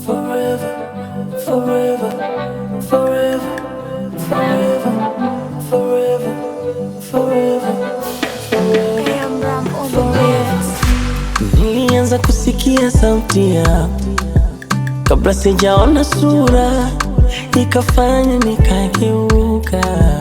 forever, forever, forever, forever, forever, forever, forever. Nilianza kusikia sauti yako kabla sijaona sura, ikafanya nikageuka,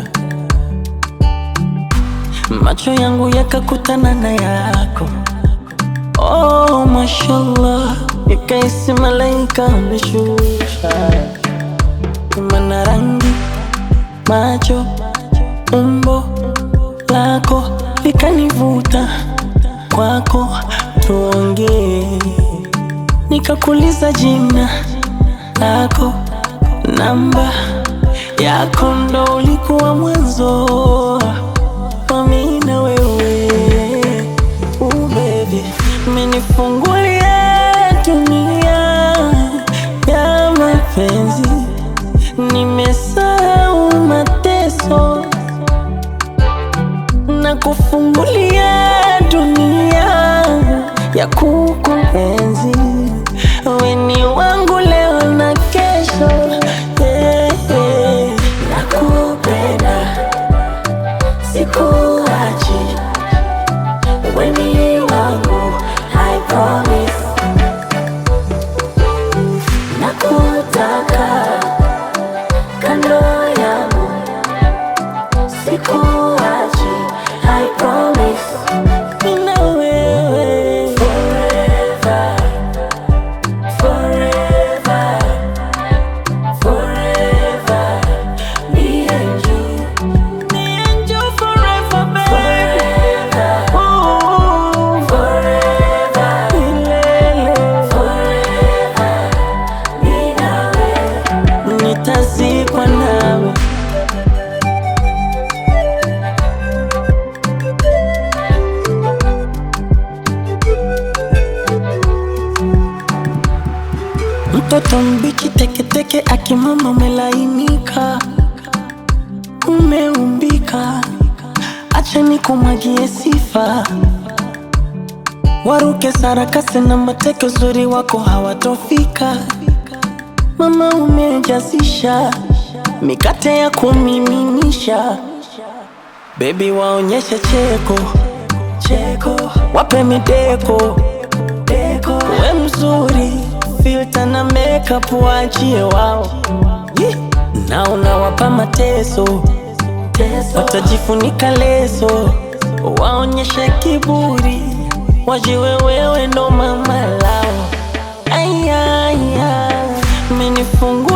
macho yangu yakakutana na yako. Oh, mashallah, ikaisi malaika ameshusha, mana rangi, macho, umbo lako likanivuta kwako, tuongee nikakuliza jina lako, namba yako, ndo ulikuwa mwanzo wa mimi na wewe. Uh, baby, umenifungulia dunia ya mapenzi, nimesahau mateso na kufungulia dunia ya kukuenzi. Wewe ni wangu leo na kesho, yeah, yeah. Nakupenda, sikuachi, wewe ni wangu, I promise. Nakutaka kando yangu, sikuachi, I promise. Mimi na wewe forever, forever, forever. Me and you, me and you forever, baby. Ooh, forever, milele. Mimi na wewe, nitazikwa nawe. Mtoto mbichi teketeke, akimama umelainika, umeumbika, acha nikumwagie sifa, waruke sarakasi na mateke, uzuri wako hawatofika. Mama umejazisha mikate ya kumiminisha, bebi waonyeshe cheko cheko, wape mideko deko, we mzuri filter na makeup waachie wao, Yee. na unawapa mateso watajifunika leso, waonyeshe kiburi, wajiwe wewe ndo mama lao. Aya, aya, menifungua